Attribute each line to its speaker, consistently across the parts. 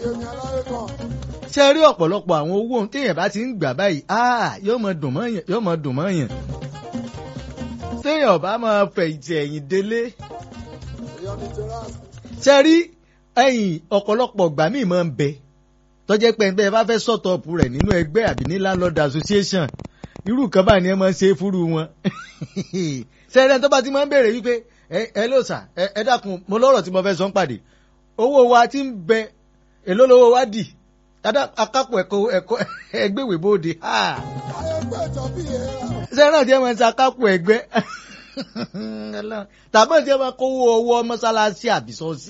Speaker 1: ṣe rí ọ̀pọ̀lọpọ̀ àwọn owó ohun téèyàn bá ti ń gbà báyìí ah, yóò mọ dùn mọ́ yàn yóò mọ dùn mọ́ yàn téèyàn bá máa fẹ̀yìntì ẹ̀yìn délé ṣe rí ẹ̀yìn ọ̀pọ̀lọpọ̀ ìgbà míì máa ń bẹ tọ́jẹ́ pé ẹgbẹ́ bá fẹ́ sọ̀tọ̀ọ̀pù rẹ̀ nínú ẹgbẹ́ àbí ní landlord association irú kan báyìí ni ẹ máa ń ṣe é fúru wọn ṣẹ́rẹ́ tó bá ti máa ń béèrè wípé ẹ ẹ ló sà ẹ ẹ dákun mo lọ́rọ̀ tí mo fẹ́ sọ ń pàdé owó wa ti ń bẹ èló lówó wa dì Adá- akápò ẹ̀kọ́ ẹ̀kọ́ ẹgbẹ́wé bóde ṣẹ́rẹ́ tí ẹ máa ń ṣe akápò ẹgbẹ́ tàbí tí ẹ máa kówó owó mọ́sálásí àbí sọ́ọ̀sì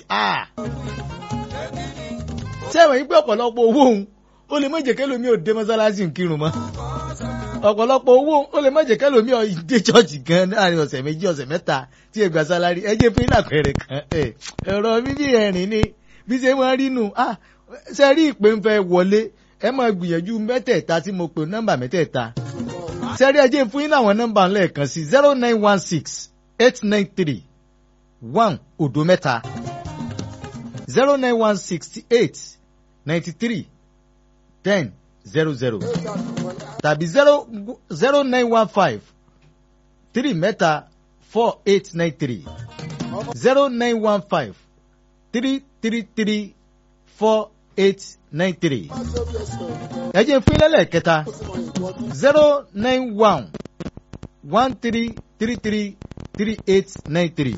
Speaker 1: sẹ́wọ̀n yìí pé ọ̀pọ̀lọpọ̀ owó òun ó lè má jẹ́ kẹ́lòmí ò dé mọ́sálásí ń kírun mọ́ ọ̀pọ̀lọpọ̀ owó ó lè má jẹ́ kẹ́lòmí ò dé chọ́ọ̀chì gan láàrin ọ̀sẹ̀ méjì ọ̀sẹ̀ mẹ́ta tí ẹ gba sálárì ẹ jẹ́ fún ìlàpẹ̀rẹ̀ kan ẹ̀ ẹ̀rọ bíbí ẹ̀rìn ni bí ṣe máa rí nù ah ṣe rí ìpè ń fẹ́ wọlé ẹ máa gbìyànjú mẹ́tẹ̀ẹ̀ta tí mo pè nọ́mbà mẹ́tẹ̀ẹ̀ta ṣe rí ẹ jẹ́ fún yín láwọn nọ́mbà lẹ́ẹ̀kan sí zero nine one six eight nine three one òdo mẹ́ta zero nine one sixty eight ninety three ten zero zero tàbí zero zero nine one five three mẹ́ta four eight nine three zero nine one five three three three four eight nine three ẹ jẹ́ fún ilé lẹ́ẹ̀kẹta zero nine one one three three three three eight nine three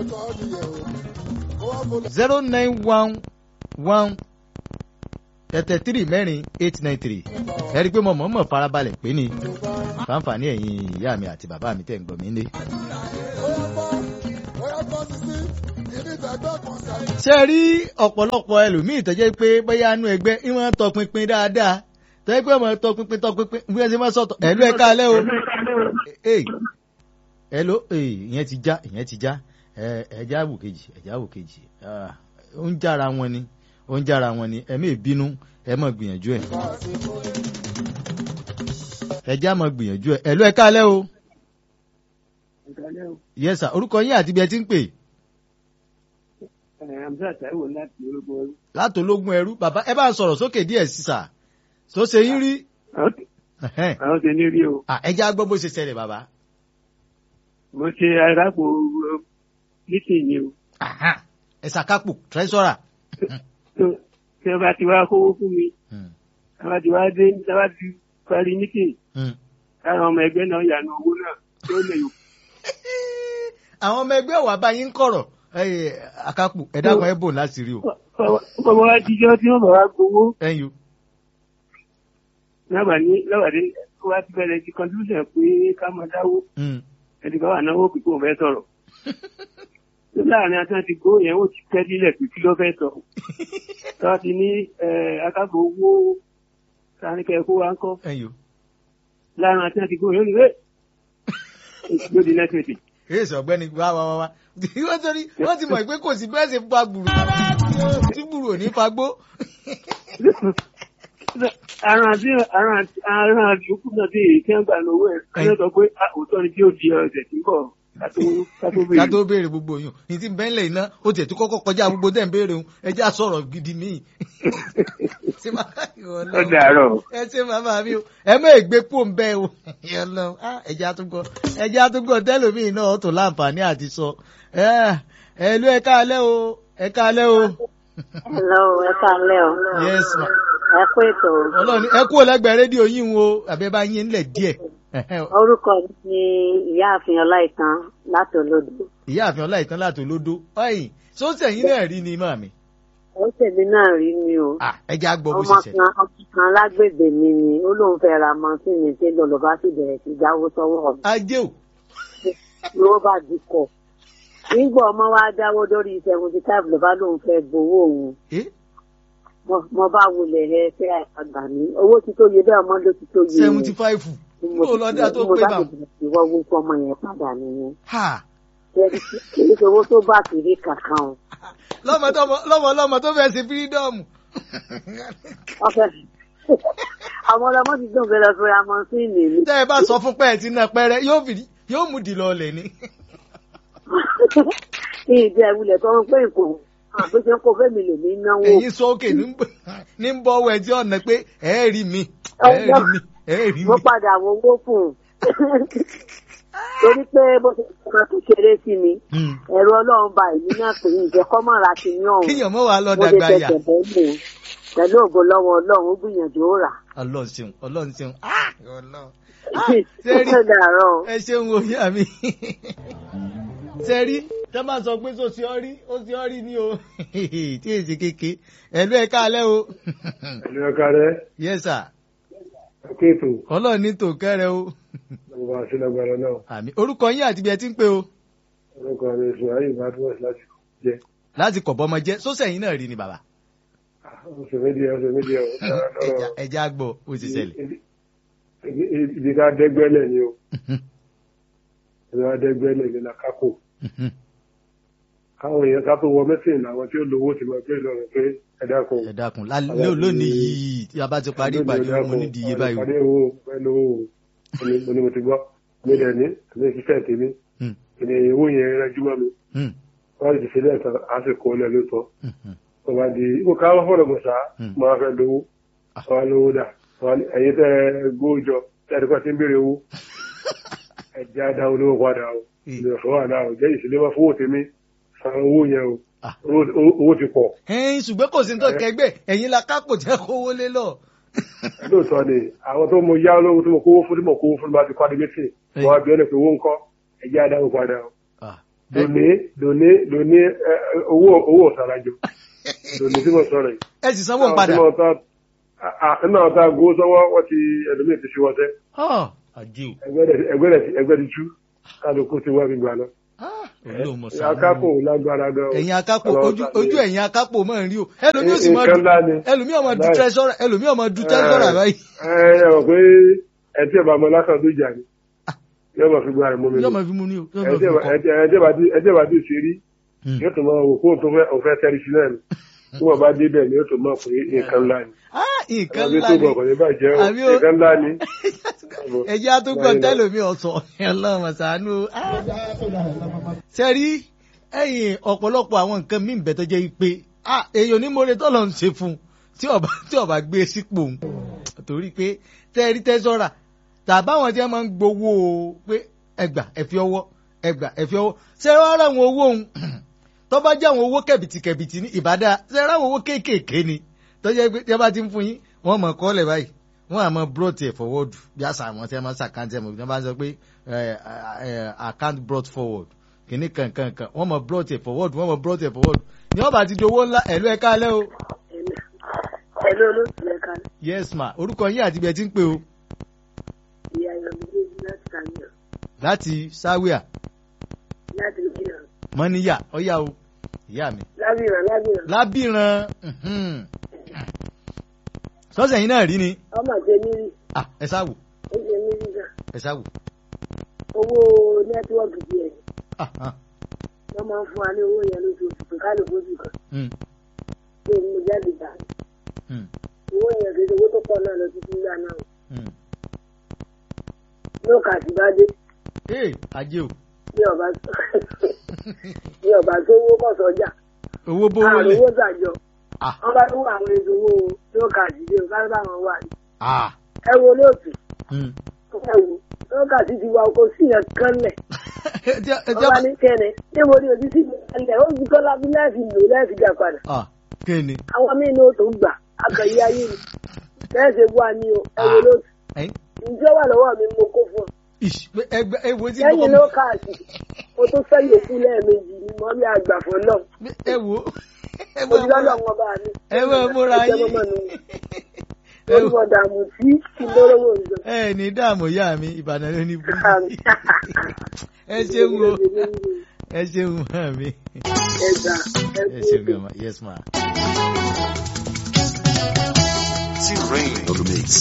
Speaker 1: zero nine one one tẹ̀tẹ̀ three mẹ́rin eight nine three ẹ rí i pé mo mọ̀ọ́mọ̀ farabalẹ̀ pé ni fáǹfààní ẹ̀yin ìyá mi àti bàbá mi tẹ̀ ń gbọ́ mi lé. ṣé ẹ rí ọ̀pọ̀lọpọ̀ ẹlòmíì tó jẹ́ pé bóyá inú ẹgbẹ́ ìwọ̀n tọpinpin dáadáa tó jẹ́ pé ọmọ tọpinpin tọpinpin bí wọ́n ṣe máa sọ̀tọ̀ ẹ̀lú ẹ̀ka alẹ́ o ẹ̀lú ìyẹn ti já ìyẹn ti já ẹ̀já wò kejì ẹ̀já wò kejì ó ń jára wọn ni ó ń jára wọn ni ẹ̀mí ìbínú ẹ̀ mọ̀ gbìyànjú ẹ̀ ẹ̀já mọ̀ gbìyànjú ẹ̀ ẹ̀lú ẹ̀ka alẹ́ o yes sir orúkọ yín àti ibi ẹ ti ń pè
Speaker 2: Hamza Taiwo láti ológun ẹrú.
Speaker 1: láti ológun ẹrú bàbá ẹ bá ń sọ̀rọ̀ sókè díẹ̀ sí sà tó ṣe yín rí.
Speaker 2: Àwọn ṣe ní rí o.
Speaker 1: ẹ jẹ́ á gbọ́ bó ṣe ṣẹlẹ̀ bàbá.
Speaker 2: Mo ṣe arápò lítìn ni o.
Speaker 1: ẹ ṣàkápò tírẹ́sọ̀rà.
Speaker 2: Tí wọ́n bá ti wá kówó fún mi, tí wọ́n bá ti wá dé, tí wọ́n bá ti parí lítìn, káwọn ọmọ ẹgbẹ́ náà yànnà owó náà tó lè yò.
Speaker 1: àwọn ọmọ ẹgbẹ́ wà bá yín kọ̀rọ̀ àkápò ẹ dákun ẹ bò láti rí o.
Speaker 2: Bọ́bọ́ wá jíjọ́ tí wọ́n bá wá gbowó.
Speaker 1: ẹ̀yin o.
Speaker 2: Lábà ní lábàdé wá ti bẹ̀rẹ̀ ti contribution pé ká máa dáwó. Ẹni kan wà náwó pípé òun fẹ́ sọ̀rọ̀. Tó láàrin àti àti gbó yẹn ó ti tẹ́ sílẹ̀ pé kí ló fẹ́ sọ. Tọ́wọ́ ti ní akágbó owó sáníkẹ́ kó wá ń kọ́.
Speaker 1: ẹ̀yin o.
Speaker 2: Láàrin àti àti gbó yẹn ó ní wé. Lóde nẹ́tíwẹ̀tì
Speaker 1: èsì ọ̀gbẹ́ni wá wá wá wá wọ́n torí wọ́n ti mọ̀ pé kò sí bẹ́ẹ̀ ṣe fa gbùrù tí gbùrù ò ní fagbó.
Speaker 2: aràn àti aràn àti aràn àti òkú náà tí èyí tí wọ́n gbà lọ́wọ́ ẹ̀ ẹ̀ sọ pé òótọ́ ni tí ó di ọ̀sẹ̀ tí ń bọ̀
Speaker 1: ká tó béèrè gbogbo yòó ní ti bẹ́ńlẹ̀ iná ó tiẹ̀ tó kọ́kọ́ kọjá gbogbo tẹ̀ ń béèrè òun ẹ jẹ́ àsọ̀rọ̀ gidi míì.
Speaker 2: ó dàárọ̀.
Speaker 1: ẹ ṣe màmá mi o ẹ mọ ègbé pò ń bẹ o ẹ jẹ́ àtúgbọ̀ ẹ jẹ́ àtúgbọ̀ tẹ́lómìn náà ó tó láǹfààní àti sọ ẹ ló ẹ káalẹ́ o ẹ káalẹ́ o.
Speaker 3: hello ẹ káalẹ́ o.
Speaker 1: yes ma.
Speaker 3: ẹ kú ètò.
Speaker 1: ọlọ́run ẹ kú ọlẹ́gbẹ̀ẹ́ rédíò yín o àbẹ́ bá yín ńlẹ̀ díẹ̀
Speaker 3: orúkọ mi ni ìyáàfin ọláìtàn láti olódò.
Speaker 1: ìyáàfin ọláìtàn láti olódò ọyìn sọ́sẹ̀ yín náà rí ni màmí.
Speaker 3: ó tẹ̀lé náà rí mi o.
Speaker 1: ẹ jẹ́ àgbọ̀ bó ṣe
Speaker 3: ọmọ
Speaker 1: ṣe.
Speaker 3: kan ọmọ kan lágbègbè mi ni ó lóun fẹ́ ra mọ́tìnì tí lọ́lọ́ bá sì bẹ̀rẹ̀ sí jáwó sọ́wọ́ mi.
Speaker 1: ajé o.
Speaker 3: ló bá dikọ̀. nígbà ọmọ wa dáwó lórí seventy five ló bá lóun fẹ́ gbowó òun. mo bá wulẹ̀ ẹ fẹ́ àgbà mi owó ti tó yẹ bẹ́ẹ̀ ọmọ ló ti tó yẹ.
Speaker 1: seventy five mo lọ dá tó pé bá.
Speaker 3: ìwọ wo fọmọ yẹn padà nìyẹn. kìí ṣe owó tó bá kiri kankan o.
Speaker 1: lọ́mọ lọ́mọ lọ́mọ tó fẹ́ ṣe fírídọ́ọ̀mù.
Speaker 3: àwọn ọlọmọ ti dùn fẹ́ lọ fi ra mọ́síìnì mi.
Speaker 1: tẹ́ ẹ bá sọ fún pẹ́ẹ́ tí náà pẹ́rẹ́ yóò fi yóò mú dì lọ lẹ̀ ni.
Speaker 3: ní ìdí ẹ̀wulẹ̀ tó ń pè kò àbí ṣe ń kó fẹ́mi lèmi náwó.
Speaker 1: ẹ̀yin sókè ní ń bọ́ ọwọ́ ẹ tí ọ̀nà pé ẹ̀ rí mi ẹ̀ rí mi ẹ̀ rí mi.
Speaker 3: mo padà wo owó fún un torí pé bó ṣe kàn tó ṣeré sí mi ẹ̀rọ ọlọ́run ba ìlú náà pè é ìjẹ́ kọ́mọ̀ra ti ní ọ̀hún
Speaker 1: kíyàn mọ́ wàá lọ
Speaker 3: mo lè
Speaker 1: dàgbà yà.
Speaker 3: tẹ̀sẹ̀ bẹ́ẹ̀ lò ó pẹ̀lú ògo lọ́wọ́ ọlọ́run ó gbìyànjú ó rà.
Speaker 1: ọlọ́run ṣeun ọlọ́run ṣeun. Ah, Ọlọ́run. Ah, sẹ́rí
Speaker 3: ó dàárọ̀.
Speaker 1: ẹ ṣeun wo yá mi. sẹ́rí tẹ́ máa sọ pé sọ sí ọ rí ó sí ọ rí ni o tí èsì kéke ẹ̀lú ẹ̀ káalẹ́ o.
Speaker 4: ẹ̀lú ẹ̀ka rẹ̀
Speaker 1: yes sir
Speaker 4: kéètò
Speaker 1: ọlọ́run ní tòkẹ́rẹ́ o.
Speaker 4: ọba àṣìlágbára náà
Speaker 1: àmì orúkọ yín àti ibi ẹ ti ń pè o.
Speaker 4: orúkọ mi sùn ayé ìbádùn láti jẹ
Speaker 1: láti kọ̀ bọ́mọ jẹ́ sọ́sẹ̀ yín náà rí ni bàbá.
Speaker 4: ọ̀sẹ̀ méjì ọ̀sẹ̀ méjì
Speaker 1: Ẹja- ẹja gbọ́ ó ti ṣẹlẹ̀.
Speaker 4: ibi ká dẹ́gbẹ́lẹ̀ ni o ibi ká dẹ́gbẹ́lẹ̀ ni lákàkò káwọn èèyàn ká tó wọ mẹ́sìn làwọn tí ó lówó ti máa gbé lọ́rùn pé ẹ dákun
Speaker 1: ẹ dákun lálẹ́ lónìí yìí tí a bá ti parí ìpàdé mo nídìí iye báyìí o.
Speaker 4: ìpàdé owó pẹ̀lú owó mo ní mo ti gbọ́ mi dẹ̀ ní mi ṣiṣẹ́ tèmi
Speaker 1: Hmm,
Speaker 4: ènìyàn owó yẹn rẹ́jú mọ́ mi
Speaker 1: hmm,
Speaker 4: wọ́n ti ṣe lẹ́ẹ̀kan àsìkò ilẹ̀ ló tọ́
Speaker 1: hmm, hmm.
Speaker 4: tó bá di ó ká wọ́n fọ̀rọ̀ gbọ̀nsá
Speaker 1: Hmm.
Speaker 4: máa fẹ́ lówó wọ́n á lówó dà wọ́n á ní ẹ̀yin tẹ́ ẹ gbówó jọ tẹ́ ẹ ti kọ́ ti ń béèrè owó ẹ̀jẹ̀ á dá olówó padà o
Speaker 1: Hmm.
Speaker 4: ìlú ọ̀fọ̀ wà náà o jẹ́ ìṣẹ̀lẹ̀ wọn fowó tèmi san owó yẹn o
Speaker 1: Ah.
Speaker 4: Owó- owó owó ti pọ̀
Speaker 1: ẹ̀yin ṣùgbọ́n kò sí ní tó kẹgbẹ́ ẹ̀yin la kápò jẹ́ kówó lé lọ.
Speaker 4: lóòótọ́ ni àwọn tó mo yá olówó tó mo kówó fún tí mo kówó fún bá ti kọ́ adébẹ́sì wọ́n á bí ọ́nà pé owó ńkọ́ ẹ̀jẹ̀ á dá owó padà o
Speaker 1: Ah,
Speaker 4: lóní lóní lóní ẹ, ẹ, owó owó ọ̀sàràjò lóní tí mo sọ̀rọ̀ yìí
Speaker 1: ẹ sì sanwó padà.
Speaker 4: nínú àwọn tá a gbowó sọ́wọ́ wọ́n ti ẹlòmíì ti ṣe wọ́sẹ́
Speaker 1: Ah, àjẹ́ o.
Speaker 4: ẹgbẹ́ dẹ̀- ẹgbẹ́ dẹ̀ ti- ẹgbẹ́ ti tú kálukú ti wá mi gbà lọ.
Speaker 1: Ah, olóhùn mọ̀ sáà.
Speaker 4: akápò lágbára gan.
Speaker 1: ẹ̀yin akápò
Speaker 4: Ọlọ́run
Speaker 1: ojú
Speaker 4: ṣàánú
Speaker 1: ojú
Speaker 4: yín.
Speaker 1: ẹ̀yin akápò máa ń rí o ẹlòmíì ò sì máa
Speaker 4: nǹkan ńlá ni.
Speaker 1: ẹlòmíì ọmọ du
Speaker 4: Láì.
Speaker 1: tẹ́sọ́rà ẹlòmíì ọmọ du tẹ́sọ́rà báyìí.
Speaker 4: ẹ ẹ rò pé ẹ tí ẹ bá mọ lásán tó jà ní yóò máa fi gba rẹ mú mi
Speaker 1: yóò
Speaker 4: lọ
Speaker 1: máa fi mú ní o yóò
Speaker 4: ẹ
Speaker 1: máa
Speaker 4: tí
Speaker 1: fi
Speaker 4: ẹ bá-
Speaker 1: kọ́.
Speaker 4: ẹ tí- ẹ tí ẹ bá dé- ẹ tí ẹ bá dé ṣe rí
Speaker 1: Hmm.
Speaker 4: yóò tún máa wò kó tó fẹ́ òfẹ́ tẹ́rí sí náà ni tí wọ́n bá dé bẹ́ẹ̀ ni yóò tún máa pè é nǹkan ńlá ni.
Speaker 1: Ah, nǹkan
Speaker 4: àwọn
Speaker 1: ńlá
Speaker 4: tó
Speaker 1: ni
Speaker 4: bọ̀ kò ní bàjẹ́ o
Speaker 1: Àbí o-
Speaker 4: nǹkan ńlá ni.
Speaker 1: ẹjẹ́ á tó gbọ́n tẹ́lòmí ọ̀sọ̀ ọlọ́run ṣàánú. ṣe rí ẹ̀yìn ọ̀pọ̀lọpọ̀ àwọn nǹkan míì bẹ̀ tó jẹ́ pé ah, èèyàn ní mọ́lẹ̀ tọ́lọ̀ ń ṣe fún un tí ọba tí ọba gbé sípò òun torí pé tẹ́rí tẹ́sọ́rà tàbáwọn tí wọ́n máa ń gbowó pé ẹgbà ẹ̀fí ọwọ́ ẹgbà ẹ̀fí ọwọ́ ṣé wọ́n rà àwọn owó òun tó bá jẹ́ àwọn owó kẹ̀bìtìkẹ̀bìtì ní ìbádá ṣé rà àwọn owó kéékèèké ni tó jẹ́ pé tí wọ́n bá ti ń fún yín wọ́n mọ̀ kọ́lẹ̀ báyìí wọ́n àmọ́ brought ẹ̀ forward bí àṣà àwọn tí wọ́n máa ń ṣàkántì ẹ̀ mọ̀ bí wọ́n bá ń sọ pé eh, eh, account brought forward kìíní kankan kan wọ́n mọ̀ brought ẹ̀ forward wọ́n mọ̀ brought ẹ̀ forward ní wọ́n bá ti di owó ńlá ẹ̀lú ẹ̀ka alẹ́ o
Speaker 3: ẹ̀lú olóòtú ẹ̀ka
Speaker 1: yes ma orúkọ yín àti ibi ẹ ti ń pè o
Speaker 3: ìyá ìyá méjèèjì láti kàyàn
Speaker 1: láti sáwíà
Speaker 3: láti ìbílẹ̀
Speaker 1: mọ́níyà ọ̀yà o ìyá mi
Speaker 3: lábìrán lábìrán
Speaker 1: lábìrán mhm. sọ́sẹ̀ yín náà rí ni
Speaker 3: ọmọ àti emiri
Speaker 1: ah ẹ sáwò
Speaker 3: ó ṣe emiri náà
Speaker 1: ẹ sáwò
Speaker 3: owó nẹ́tíwọ́ọ̀kì díẹ̀
Speaker 1: ah ah
Speaker 3: wọ́n máa ń fún wa ní owó yẹn lóṣooṣù pé ká lè fojú kan
Speaker 1: mm,
Speaker 3: pé mo jáde gbà
Speaker 1: mm,
Speaker 3: owó yẹn kì í ṣe owó tó pọ̀ náà lọ títí ńlá náà
Speaker 1: mm.
Speaker 3: ní ọkà àti bá dé
Speaker 1: ee ajé o
Speaker 3: bí ọba bí ọba tó owó kọ̀ sọ́jà
Speaker 1: owó bówó
Speaker 3: àrùn
Speaker 1: lẹ̀
Speaker 3: owó gbàjọ
Speaker 1: ah
Speaker 3: wọ́n bá tó àwọn èso owó ní ọkà àti dé o ká bá wọn wà ní.
Speaker 1: ah
Speaker 3: ẹ wo olóòtú
Speaker 1: mm.
Speaker 3: ẹ wo lọ́kà sí ti wa oko sí yẹn kan lẹ̀
Speaker 1: ẹ jẹ́ ẹ
Speaker 3: ọba
Speaker 1: jẹ́
Speaker 3: ní kẹ́ni níbo ni òbí sí ilẹ̀ ó ti kọ́ lábí lẹ́ẹ̀fì lò lẹ́ẹ̀fì gbà padà
Speaker 1: ah kéènì
Speaker 3: àwọn míì ní o tó gbà akọ̀yí ayé ni bẹ́ẹ̀ ṣe wá ní o ẹ wo olóòtú
Speaker 1: ẹ̀yìn
Speaker 3: ǹjẹ́ wà lọ́wọ́ mi mo kó fún ọ
Speaker 1: ish pé ẹgbẹ́ ẹ wo tí
Speaker 3: lẹ́yìn ló káàsì o tó fẹ́ yòókù lẹ́ẹ̀mejì ni mo rí àgbà fún náà
Speaker 1: ẹ wo ẹ
Speaker 3: mo
Speaker 1: wo
Speaker 3: ti lọ́lọ́ wọn bá mi.
Speaker 1: ẹ wo múra
Speaker 3: Ẹ jẹ́
Speaker 1: yín
Speaker 3: mọ́mọ́ mi. mo ní mo dààmú sí kí n lórówó ìjọ.
Speaker 1: ẹ ní dààmú yá mi ìbàdàn ló ní bú ẹ ṣeun o ẹ ṣeun mọ́ mi
Speaker 3: ẹgbà
Speaker 1: ẹ ṣeun gan ma yes ma.
Speaker 5: T Rain on the mix.